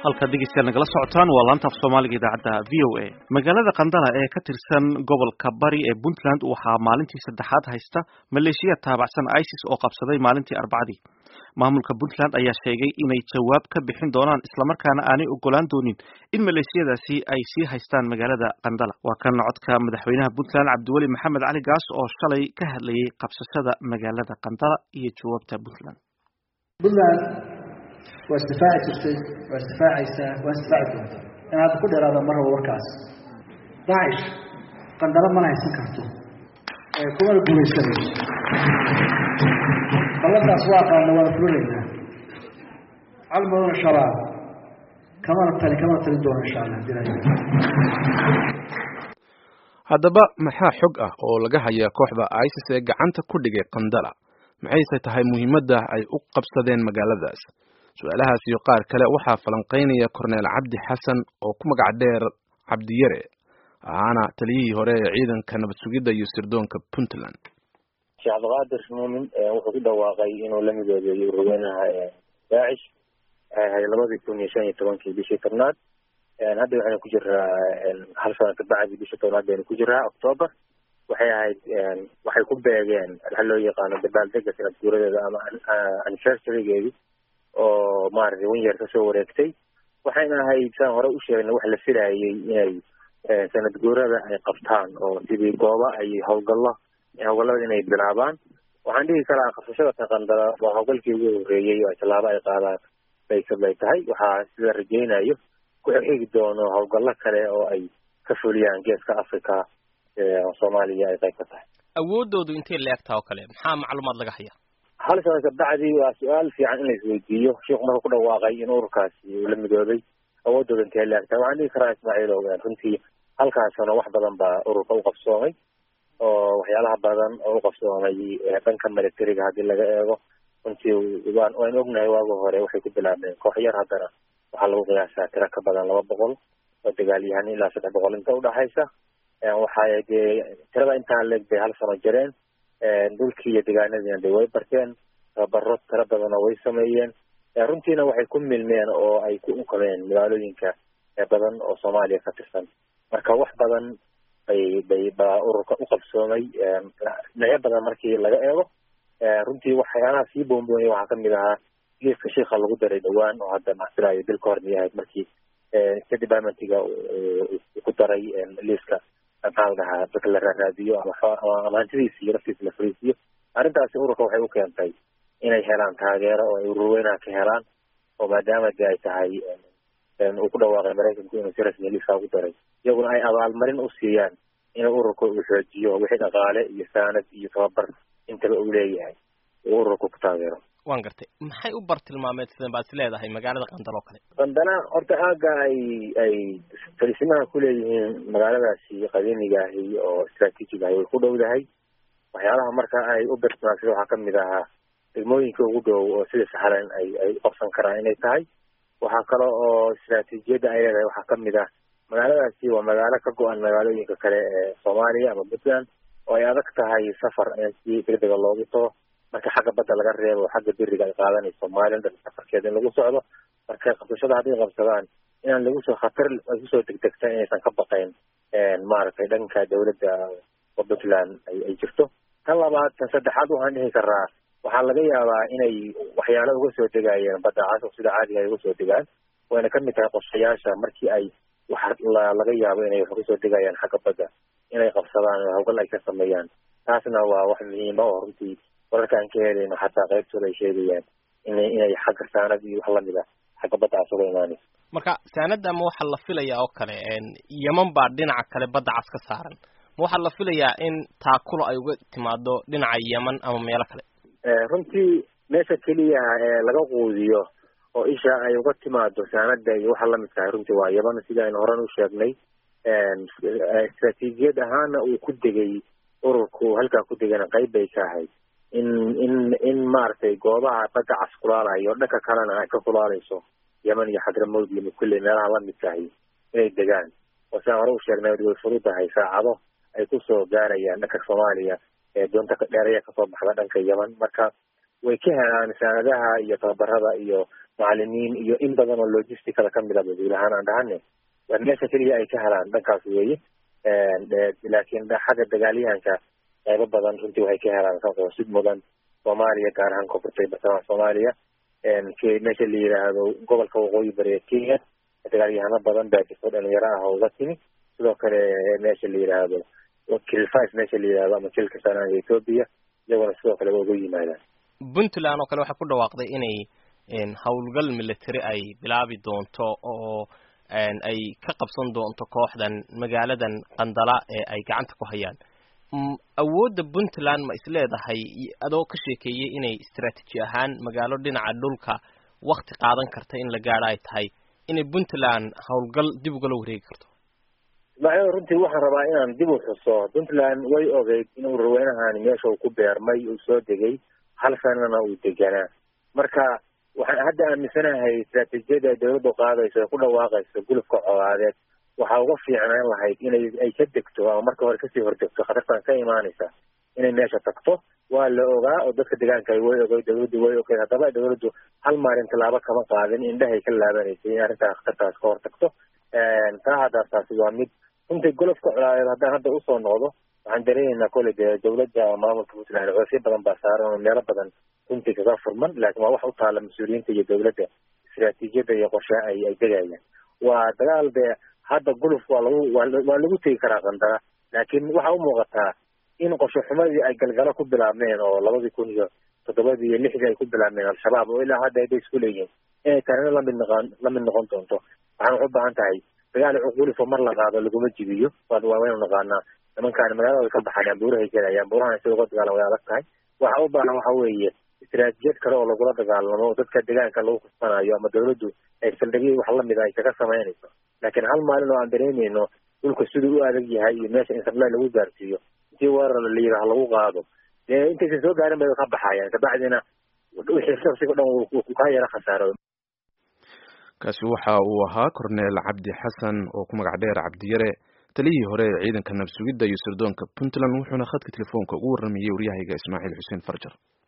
halkaad dhegeystayaal nagala socotaan waa laanta af soomaaliga idaacadda v o a magaalada qandala ee ka tirsan gobolka bari ee puntland waxaa maalintii saddexaad haysta maleeshiya taabacsan isis oo qabsaday maalintii arbacadii maamulka puntland ayaa sheegay inay jawaab ka bixin doonaan islamarkaana aanay ogolaan doonin in maleeshiyadaasi ay sii haystaan magaalada qandala waa kan codka madaxweynaha puntland cabdiweli maxamed cali gaas oo shalay ka hadlayay qabsashada magaalada qandala iyo jawaabta puntland waa isdifaaci jirtay waa isdifaacaysaa waa isdifaaci doonta in hadda ku dheeraada mar raba warkaas daacish qandalo mana haysan karto kumana guulaysanayso ballantaas waa qaadna waana fulinaynaa calmaduna shabaab kamana tali kamana talin doono insha allah hadii haddaba maxaa xog ah oo laga hayaa kooxda isis ee gacanta ku dhigay qandala maxayse tahay muhiimadda ay u qabsadeen magaaladaas su-aalahaas iyo qaar kale waxaa falanqaynaya korneel cabdi xasan oo ku magac dheer cabdiyare ahaana taliyihii hore ee ciidanka nabad sugidda iyo sirdoonka puntland sheekh cabdiqaadir muumin wuxuu ku dhawaaqay inuu la midoobeeyo ururweynaha daacish waxay ahayd labadii kun iyo shan iyo tobankii bishii tobnaad hadda waxaynu ku jiraa hal sana kabacdi bishii tobnaad baynu ku jiraa octoober waxay ahayd waxay ku beegeen waxa loo yaqaano dabaaldega sanad guuradeeda ama anniversarigeedii oo maaragtay wan yeer kasoo wareegtay waxayna ahayd saan hore u sheegnay wax la filayay inay sanad guurada ay qabtaan oo sidii gooba ay howlgallo howlgallada inay bilaabaan waxaan dhihi karaa qabsashada taqandala waa howlgalkii ugu horreeyey oo ay tallaabo ay qaadaan baysad ay tahay waxaa sida rajaynayo ku xigi doono howlgallo kale oo ay ka fuliyaan geeska africa soomaaliya ay qayb ka tahay awoodoodu intay leegtaa oo kale maxaa macluumaad laga hayaa hal sana kabacdi waa su-aal fiican in la isweydiiyo sheikhu marka ku dhawaaqay in ururkaasi uu la midoobay awoodooda intay leegtaa waxaan dhihi karaa ismaaciilow runtii halkaasna wax badan baa ururka u qabsoomay oo waxyaalaha badan oo u qabsoomay dhanka militariga haddii laga eego runtii waan waan ognahay waagi hore waxay ku bilaabeen koox yar haddana waxaa lagu qiyaasaa tiro ka badan laba boqol oo dagaalyahan ilaa saddex boqol inta udhaxaysa waxay dee tirada intaa leeg bay hal sano jireen dhulkii iyo degaanadiina de way barteen tababaro tiro badanoo way sameeyeen runtiina waxay ku milmeen oo ay ku unkameen magaalooyinka badan oo soomaaliya ka tirsan marka wax badan bay bay baa ururka u qabsoomay dhinacyo badan markii laga eego runtii waxyaalaha sii boonboonaya waxaa kamid ahaa liiska shiika lagu daray dhawaan oo hadda maxsiraayo bil ka hor miyay ahayd markii state departmentiga ku daray liiska maxaa la dhahaa dadka la raaraadiyo ama hantidiisa iyo naftiisa la fariisiyo arrintaasi ururka waxay u keentay inay helaan taageero oo ay ururweynaha ka helaan oo maadaama de ay tahay uu ku dhawaaqay maraykanku inuu si rasmiya liiska ugu daray iyaguna ay abaalmarin u siiyaan inuu ururka uu xoojiyo wixii dhaqaale iyo saanad iyo tababar intaba uu leeyahay uu ururka ku taageero waan gartay maxay u bartilmaameedsadeen baad is leedahay magaalada qandal oo kale qandala horta aaga ay ay fariisimaha kuleeyihiin magaaladaasi qadiimiga ahi oo istraatiijiga ahi way ku dhowdahay waxyaalaha marka ay u bartilmaamsada waxaa kamid ahaa degmooyinka ugu dhow oo sida saxlan ay ay uqabsan karaan inay tahay waxaa kale oo istraatiijiyadda ay leedahay waxaa kamid ah magaaladaasi waa magaalo ka go-an magaalooyinka kale ee soomaaliya ama puntland oo ay adag tahay safar in si degdega loogu tago marka xagga badda laga reebo xagga beriga ay qaadanayso somalilan dhan safarkeeda in lagu socdo marka qabsashada hadday qabsadaan inaan lagu soo khatar ay kusoo degdegta inaysan ka baqayn maaragtay dhanka dawladda oo puntland ay ay jirto tan labaad tan saddexaad waxaan dhihi karaa waxaa laga yaabaa inay waxyaalo uga soo degayeen badda cas oo sida caadiga ay uga soo degaan wayna kamid tahay qorshayaasha markii ay waxa laga yaabo inay wax kasoo degayaan xagga badda inay qabsadaan oo hawgal ay ka sameeyaan taasna waa wax muhiima oo runtii wararka aan ka helayno xataa qaybtooda ay sheegayaan ina inay xagga saanad iyo wax lamid a xagga badda cas uga imaanayso marka saanada ma waxaa la filayaa oo kale yeman baa dhinaca kale badda cas ka saaran ma waxaa la filayaa in taakulo ay uga timaado dhinaca yeman ama meelo kale runtii meesha keliyaha ee laga quudiyo oo isha ay uga timaado saanada iyo waxa lamid tahay runtii waa yeman sida aynu horan u sheegnay istraatiijiyad ahaana uu ku degay ururku halkaa ku degana qayb bay ka ahayd in in in maaragtay goobaha badda cas kulaalayo dhanka kalena ay ka kulaalayso yeman iyo xadramowd iyo mukulle meelaha lamid tahay inay degaan oo sidaan hore u sheegnay way fududahay saacado ay kusoo gaarayaan dhanka soomaaliya ee doonta dheeraya kasoo baxda dhanka yeman marka way ka helaan saanadaha iyo tababarada iyo macalimiin iyo in badan oo logisticada kamid a guud ahaan aan dhahane waa meesha keliya ay ka helaan dhankaas weeye laakiin xagga dagaalyahanka qaybo badan runtii waxay ka helaan sid mudan soomaaliya gaar ahaan koonfurta bartamaha soomaaliya meesha la yidhaahdo gobolka waqooyi bari ee kenya dagaalyahano badan baa jirto dhalinyaro ah oo uga timi sidoo kale meesha la yidhaahdo kilfis meesha la yidhahdo ama kilka sanaga ethoopia iyagona sidoo kale waa uga yimaadaan puntland oo kale waxay ku dhawaaqday inay howlgal military ay bilaabi doonto oo ay ka qabsan doonto kooxdan magaaladan qandala ee ay gacanta ku hayaan awoodda puntland ma isleedahay adoo ka sheekeeyey inay istraatiji ahaan magaalo dhinaca dhulka wakti qaadan karta in la gaadho ay tahay inay puntland howlgal dib ugala wareegi karto ismaaciil runtii waxaan rabaa inaan dib u xuso puntland way ogeyd inuu raweynahan meesha uu ku beermay uu soo degay hal sanana uu deganaa marka waxaan hadda aaminsanahay istraatijiyada ay dawladdu qaadayso ee ku dhawaaqayso gulufka colaadeed waxaa uga fiicnaan lahayd inay ay ka degto ama marka hore kasii hordegto khatartan ka imaanaysa inay meesha tagto waa la ogaa oo dadka deegaanka way ogay dawladdu way ogeyd haddaba dawladdu hal maalin tallaabo kama qaadin indhahay ka laabanaysay in arrintaa khatartaas ka hortagto taa haddaas taasi waa mid runtii golofka colaadeed haddaan hadda usoo noqdo waxaan dareemaynaa kole dee dawladda maamulka puntland coosyo badan baa saaran oo meelo badan runtii kaga furman laakiin waa wax u taala mas-uuliyiinta iyo dawladda istraatiijiyadda iyo qorshaha ay ay degayaan waa dagaal dee hadda guluf waa lagu waa lagu tegi karaa qandara laakiin waxaa u muuqataa in qorshe xumadii ay galgalo ku bilaabmeen oo labadii kun iyo toddobadii iyo lixdii ay ku bilaabmeen al-shabaab oo ilaa hadda ayba isku leeyihiin inay tanina lamid noqon lamid noqon doonto waxaan waxu baahan tahay dagaal gulifo mar la qaado laguma jibiyo waa waa waynu naqaanaa nimankaani magaalada way ka baxayaan buurahay gelayaan buurahan sida uga dagaalan way adag tahay waxa u baahan waxa weeye istraatijiyad kale oo lagula dagaalamo oo dadka deegaanka lagu kusanayo ama dawladdu ay saldhigyo wax lamid a ay kaga samaynayso laakiin hal maalin oo aan dareemayno dhulka siduu u adag yahay iyo meesha in sablay lagu gaarsiiyo intii weerar la yidhaaho lagu qaado dee intaysan soo gaarin bay ka baxayaan kabacdina wixii shaqsiga dhan uu kaa yara khasaaro kaasi waxa uu ahaa corneel cabdi xasan oo ku magac dheer cabdiyare taliyihii hore ee ciidanka nabsugidda iyo sirdoonka puntland wuxuuna khadka telefoonka ugu warramayey waryahayga ismaaciil xuseen farjar